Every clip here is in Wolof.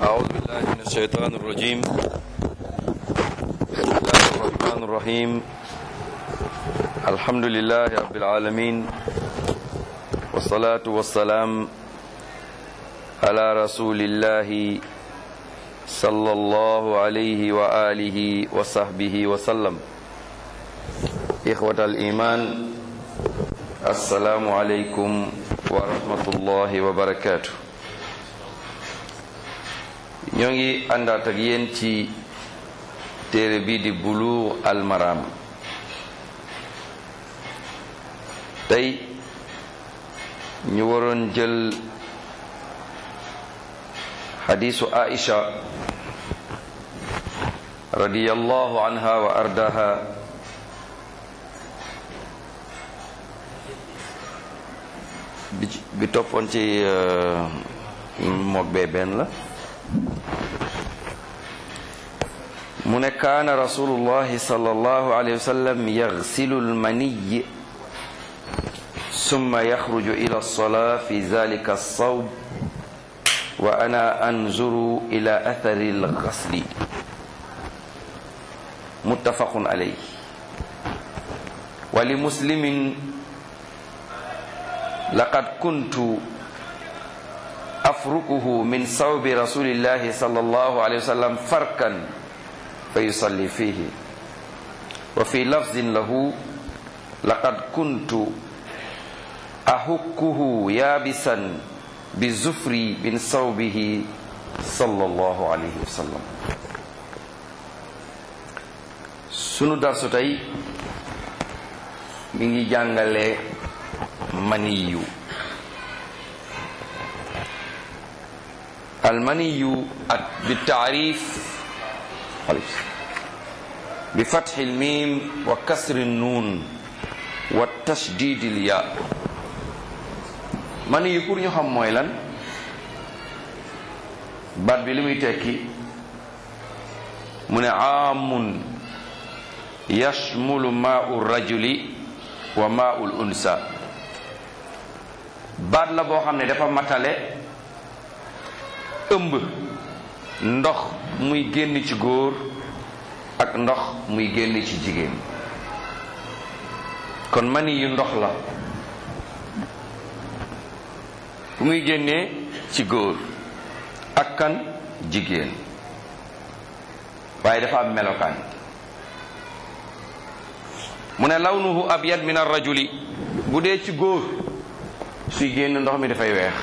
أعوذ بالله من الشيطان الرجيم بسم الله الرحمن الرحيم الحمد لله رب العالمين والصلاة والسلام على رسول الله صلى الله عليه وآله وصحبه وسلم إخوة الإيمان السلام عليكم ورحمة الله وبركاته ñoo ngi àndaat ak yéen ci téere bi di Buluugh al Maram tey ñu waroon jël xadiisu Aïcha radiyallahu anha wa ardaha bi bi toppoon ci mook bee benn la mu ne kaana rasulullahi sallallahu alayhi wa sallam yaxsilu almaniy summa yaxruju ila alsolaa fi zalika alsawb wa ana anzuru ila athari alxasli muttafaqun alayh wa li muslimin laqad kuntu afrukuhu min sawbi rasulillahi sallallahu alayhi wa sallam farkan fa yusalli fihi wa fi lafzin lahu laqad kuntu ahukkuhu yaabisan bi zufri min sawbihi sallallahu alayhi wa sallam sunu darsu tey mi ngi jàngale maniyu almaniyu ak bi taarif bi fatxi lmim wa kasri nuun wa tashdidi lya maniyu pour ñu xam mooy lan baat bi li muy tekki mu ne aamun yashmulu maau rajuli wa maau l unsa baat la boo xam ne dafa matale ëmb ndox muy génn ci góor ak ndox muy génn ci jigéen kon mani yu ndox la bu muy génnee ci góor ak kan jigéen waaye dafa am melokaan mu ne lawnuhu abyad min ar-rajuli bu dee ci góor suy génn ndox mi dafay weex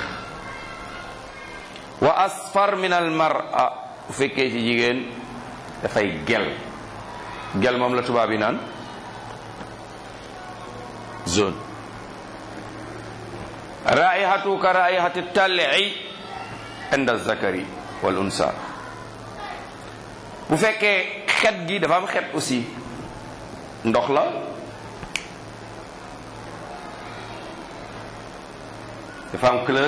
wa asfar min al mar'a bu fekkee ci jigéen dafay gel gel moom la tubaab yi naan zone raihatu ka raihati tal'i inda zakari wal unsa bu fekkee xet gi dafa am xet aussi ndox la dafa am couleur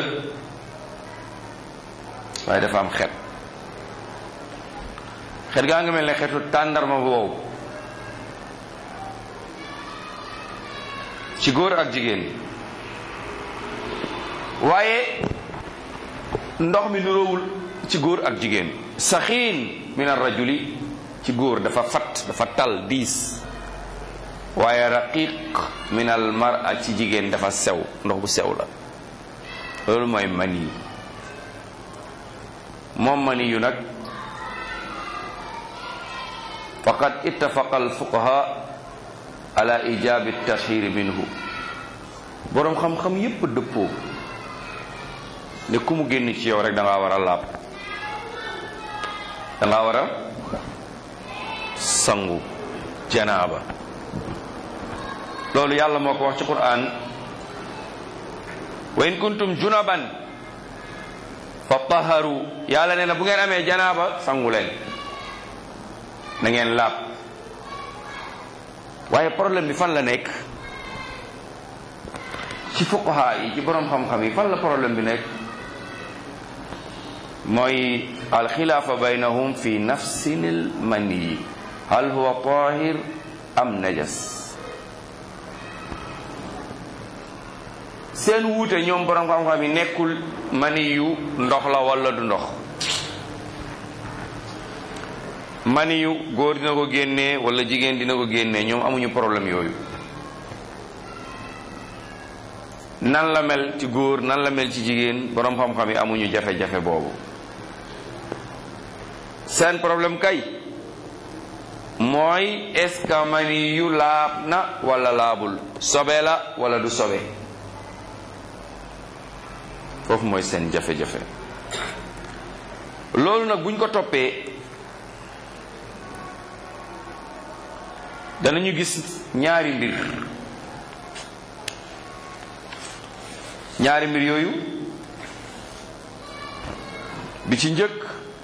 waaye dafa am xet xet gaa nga mel ne xetu tàndarma bu wow ci góor ak jigéen waaye ndox mi nuroowul ci góor ak jigéen saxiin min ar rajuli ci góor dafa fat dafa tal diis waaye raqiq min al mar'a ci jigéen dafa sew ndox bu sew la loolu mooy mani moom mani yu nag faqad ittafaqa alfuqaha ala ijabi tashhir minhu boroom xam-xam yépp dëppoo ne ku mu génn ci yow rek da ngaa war a laab da ngaa war a sangu janaaba loolu yàlla moo ko wax ci qur'an wa in kuntum junaban fa taharu yàlla nee na bu ngeen amee janaaba sangu leen na ngeen laab waaye problème bi fan la nekk ci fuqaha yi ci boroom xam-xam yi fan la problème bi nekk mooy alxilaafa baynahum fi nafsinil mani hal huwa tahir am najas seen wuute ñoom borom xam-xam yi nekkul mani yu ndox la wala du ndox mani yu góor dina ko génnee wala jigéen dina ko génnee ñoom amuñu problème yooyu nan la mel ci góor nan la mel ci jigéen boroom xam-xam yi amuñu jafe-jafe boobu seen problème kay mooy est-ce que mani yu laab na wala laabul sobe la wala du sobe foofu mooy seen jafe-jafe loolu nag buñ ko toppee danañu gis ñaari mbir ñaari mbir yooyu bi ci njëkk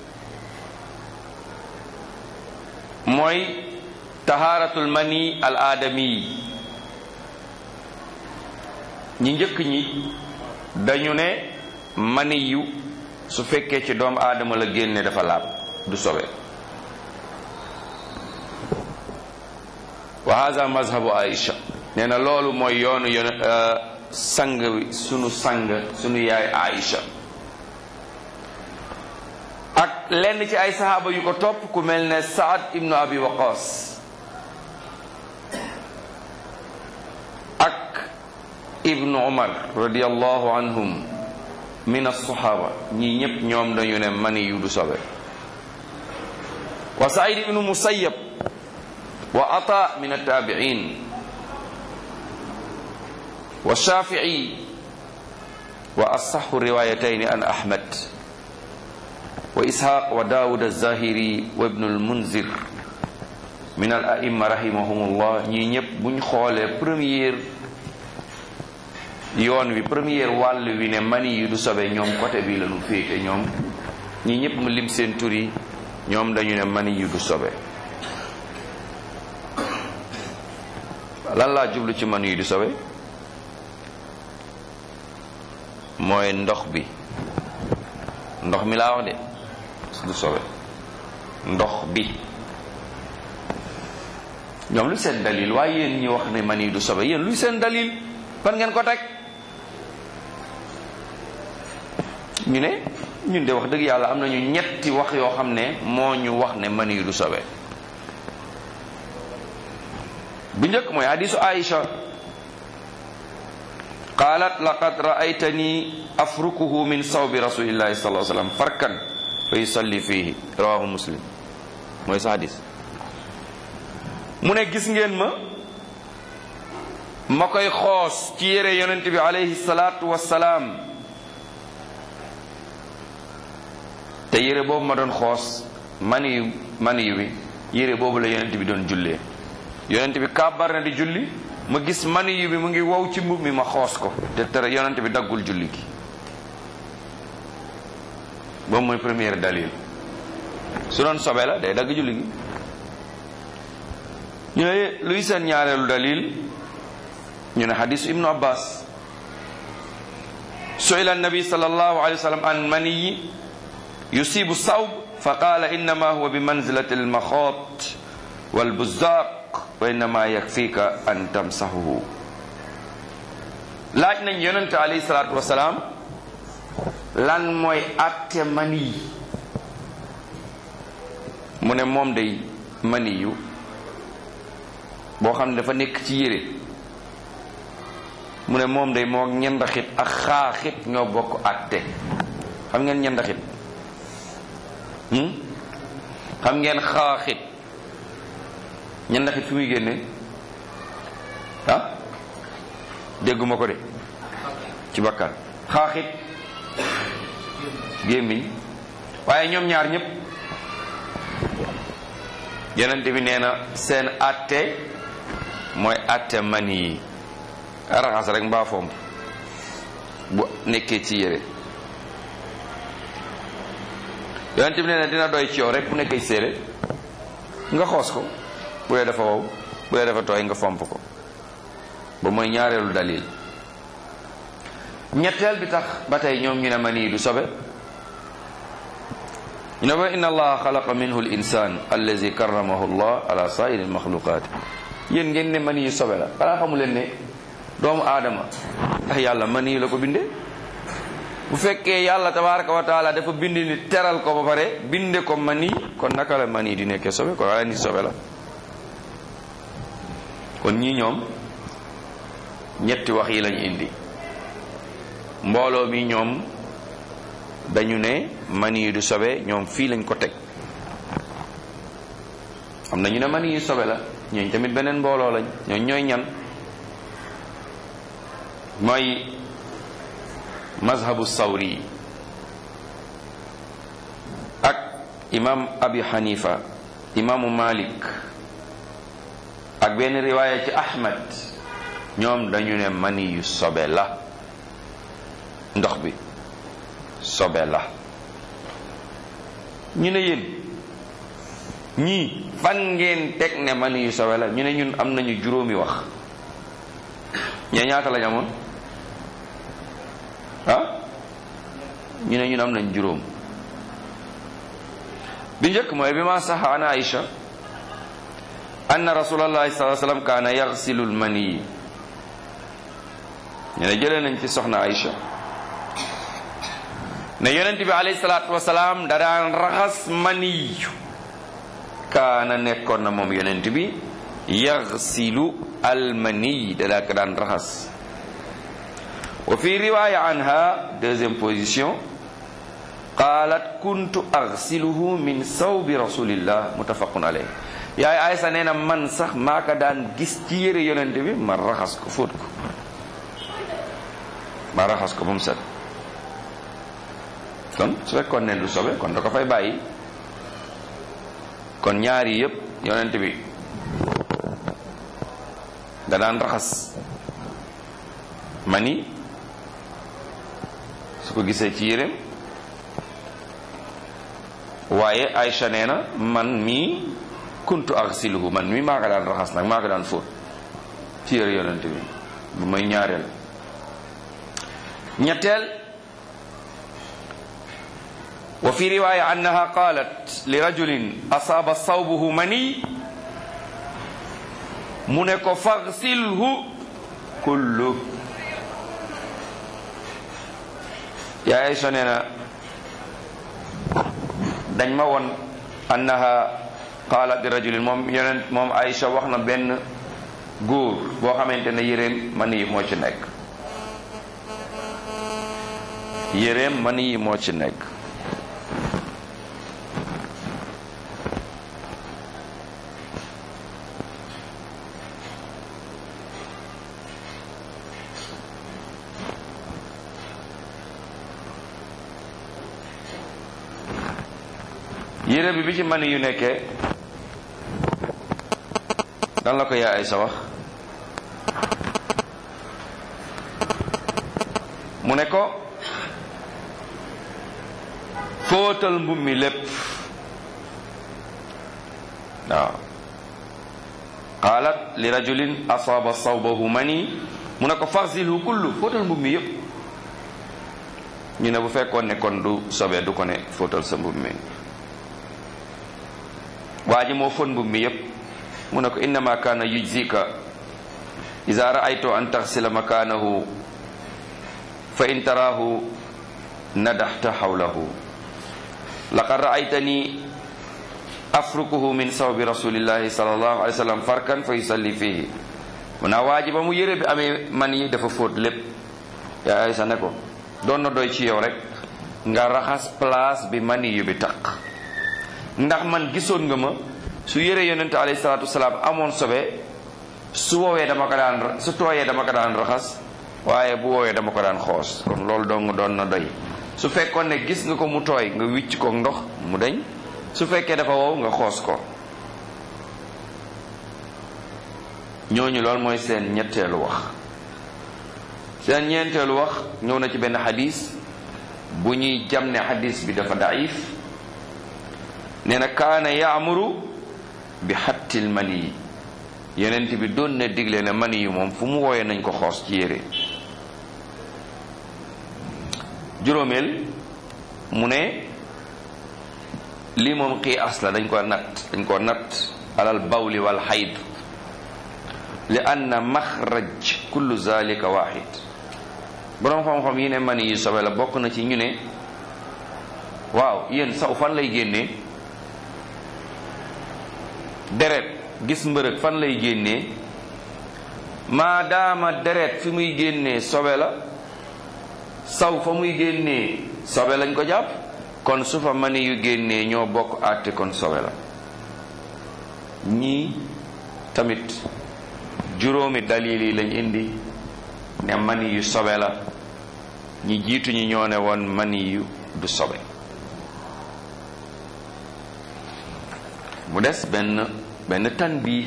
mooy tahaaratul mani al aadami ñi njëkk ñi dañu ne mani yu su fekkee ci doomu aadama la génne dafa laab du sobe wa hada mazhabu aïcha nee na loolu mooy yoonu yoon sang wi sunu sang sunu yaay aïcha ak lenn ci ay sahaaba yu ko topp ku mel ne saad ibnu abi waqas ak ibnu umar radiallahu anhum min alsahaba ñi ñépp ñoom dañu ne mani yu du sobe wa said ibnu musayyab wa ata min altabiin wa shafii wa asaxu riwayatayn an ahmad wa ishaq wa daawud alzahiri wa ibnu almunzir min al aimma rahimahumullah ñii ñëpp buñ xoolee première yoon wi première wàll wi ne mani yi du sobe ñoom côté bi lañu féete ñoom ñii ñëpp mu lim seen tur yi ñoom dañu ne mani yi du sobe lan laa jublu ci mani yi du sobe mooy ndox bi ndox mi laa wax de du sobe ndox bi ñoom lu seen dalil waaye yéen ñi wax ne mani du sobe yéen luy seen dalil fan ngeen ko teg ñu ne ñun de wax dëgg yàlla am nañu ñetti wax yoo xam ne moo ñu wax ne mani du sobe bu njëkk mooy hadisu Aïcha qaalat laqad ra'aytani afrukuhu min sawbi rasulillahi sallallahu alayhi wa sallam farkan fa yusalli fihi rawahu muslim mooy sa hadis mu ne gis ngeen ma ma koy xoos ci yére yonent bi alayhi salaatu wassalaam te yére boobu ma doon xoos maniyu maniyu bi yére boobu la yonent bi doon jullee yonent bi kàbbar na di julli ma gis maniyu bi mu ngi wow ci mbub mi ma xoos ko te tere yonent bi daggul julli gi boobu mooy première dalil su doon sobe la day dagg julli gi ñu ne luy seen ñaareelu dalil ñu ne xadisu ibnu abbas suila annabi sallallahu alayhi wa sallam an maniyi yusibu sawb fa qala innama huwa bi manzilati almaxoot walbuzaq wa innama yakfika an tamsahuhu laaj nañ yonente alayhi salatu wasalaam lan mooy atte mani mu ne moom day mani yu boo xam ne dafa nekk ci yére mu ne moom day moo ñendaxit ak xaaxit ñoo bokk atte xam ngeen ñendaxit xam ngeen xaaxit ñendaxit fi muy génne ah dégguma ko de ci bakkan xaaxit gémmiñ waaye ñoom ñaar ñëpp yonent bi nee na seen atte mooy atte mani yi raxas rek mbaa fomp bu nekkee ci yére yonent bi nee na dina doy ci yow rek bu nekkee ci yére nga xoos ko bu dee dafa wow bu dee dafa tooy nga fomp ko ba mooy ñaareelu dalil ñetteel bi tax ba tey ñoom ñu ne mani yi du sobe ñu ne ba inna allaha xalaqa minhu l insan allazi karramahu llah ala sairi lmaxluqat yéen ngeen ne mani yu sobe la xanaa xamu leen ne doomu aadama ndax yàlla mani yu la ko bindee bu fekkee yàlla tabaraka wa taala dafa bind ni teral ko ba pare binde ko mani kon naka la mani di nekkee sobe kon wala ni sobe la kon ñii ñoom ñetti wax yi lañu indi mbooloo mi ñoom dañu ne mani du sobe ñoom fii lañ ko teg am na ñu ne mani yu sobe la ñooñ tamit beneen mbooloo lañ ñooñ ñooy ñan mooy mazhabu sawri ak imam abi hanifa imaamu malik ak benn riwaaya ci ahmad ñoom dañu ne mani yu sobe la ndox bi sobe la ñu ne yéen ñii fan ngeen teg ne mani yu sobe la ñu ne ñun am nañu juróomi wax ñee ñaata lañ amoon ah ñu ne ñun am nañ juróom bi njëkk mooy bi ma saxa an aïcha anna rasulallahi sallallahu alayhi wasallam kaana yaxsilu lmani ñu ne jëlee nañ ci soxna aïcha ne yonent bi alayhi salaatu wasalaam da daan raxas maniyu kaana nekkoon na moom yonent bi yaxsilu almaniy da daa ko daan raxas wa fi riwaya anha deuxième position qaalat kuntu axsiluhu min sawbi rasulillah muttafaqun alayh yaay aysa nee na man sax maa ko daan gis ci yére yonent bi ma raxas ko fóot ko ma raxas ko ba mu set kon su fekkoon ne lu sobe kon da ko fay bàyyi kon ñaari yépp yonent bi da daan raxas mani su ko gisee ci yéreem waaye Aïcha nee na man mii kuntu axsiluhu man mii maa ko daan raxas nag maa ko daan fóot ci yére yonent bi bu may ñaareel ñetteel wa fi riwaya annaha qalat li rajulin asaaba sawbuhu mani mu ne ko faghsilhu kullu yaa Aysa nee na dañ ma won annaha qalat li rajulin moom yonent moom Aysa wax na benn góor boo xamante ne yéreem mani yi moo ci nekk yéreem mani yi moo ci nekk yére bi bi ci mani yu nekkee dan la ko yaa ay sa wax mu ne ko fóotal mbub mi lépp waaw qaalat li rajulin asaaba sawbahu mani mu ne ko faxsilhu kullu fóotal mbub mi yépp ñu ne bu fekkoon ne kon du sobee du ko ne fóotal sa mbub mi waa ji moo fon mbub mi yépp mu ne ko innama kaana yujzika ida raaytu an taxsila makaanahu fa in taraahu nadaxta xawlahu laqad raaytani afrukuhu min sawbi rasulillahi sallallahu alayhi wa sallam farkan fa yusalli fihi mu naa waa ji ba mu yére bi amee man yi dafa fóot lépp yaa ay sa ne ko doon na doy ci yow rek nga raxas place bi mani yu bi taq ndax man gisoon nga ma su yére yonente alayhi salaatu wasalaam amoon sobe su woowee dama ko daan su tooyee dama ko daan raxas waaye bu woowee dama ko daan xoos kon loolu dong doon na doy su fekkoon ne gis nga ko mu tooy nga wicc ko ndox mu dañ su fekkee dafa wow nga xoos ko ñooñu loolu mooy seen ñetteelu wax seen ñeenteelu wax ñëw na ci benn xadis bu ñuy jam ne xadis bi dafa daif nee na kaana yaamuru bi xattil mani yi yenent bi doon na digle ne mani yi moom fu mu wooyee nañ ko xoos ci yére juróomeel mu ne lii moom xii as la dañ ko natt dañ ko natt alal bawli wal xayd li anna maxraj kullu zalika waxid boroom xam-xam yi ne mani yu sobe la bokk na ci ñu ne waaw yéen saw fan lay génnee deret gis mbërëg fan lay génnee maadaama deret fi muy génnee sobe la saw fa muy génnee sobe lañ ko jàpp kon su fa mani yu génnee ñoo bokk àtte kon sobe la ñii tamit juróomi dalil yi lañ indi ne mani yu sobe la ñi jiitu ñi ñoo ne woon mani yu du sobe mu des benn benn tanbiih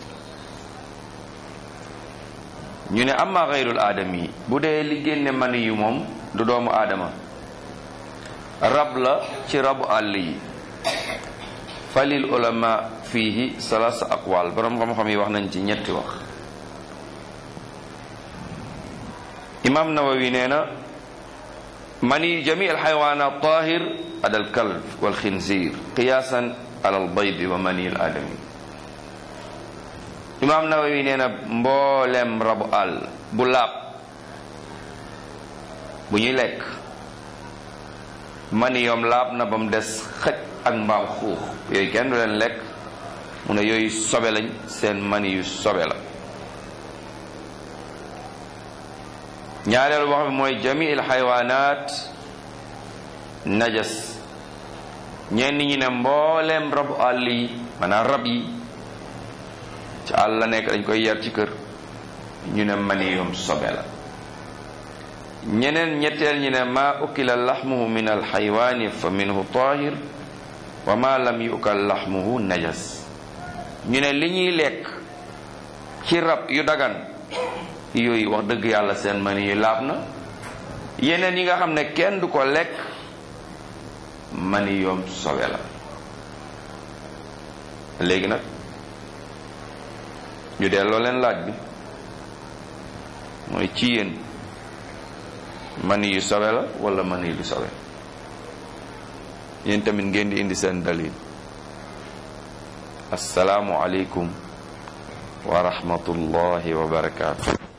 ñu ne amma xayrul aadami bu dee li génne mani yu moom du doomu aadama rab la ci rabu àll yi falil ulama fiihi salaasa aqwal boroom xam-xam yi wax nañ ci ñetti wax imam nawawi nee na mani jami al xaywaanat tahir ada al kalb wal xinzir qiyaasan ala al baydi wa mani al aadami imam nawawi nee na mboolem rabu àll bu laab bu ñuy lekk mani yoom laab na ba mu des xëj ak mbaam xuux yooyu kenn du leen lekk mu ne yooyu sobe lañ seen mani yu sobe la ñaareelu wax bi mooy jami il xaywaanaat najas ñenn ñi ne mbooleem rabu àll yi maanaam rab yi ci àll la nekk dañ koy yar ci kër ñu ne mani yoom sobe la ñeneen ñetteel ñi ne ma ukila laxmuhu min alxaywaani fa minhu tahir wa ma lam yukal laxmuhu najas ñu ne li ñuy lekk ci rab yu dagan yooyu wax dëgg yàlla seen mani yu laab na yeneen yi nga xam ne kenn du ko lekk mani yoom sobe la léegi nag ñu delloo leen laaj bi mooy ci yéen mani yu sobe la wala mani du sobe yéen tamit ngeen di indi seen dalil asalaamu aleykum wa rahmatullahi wa barakaatu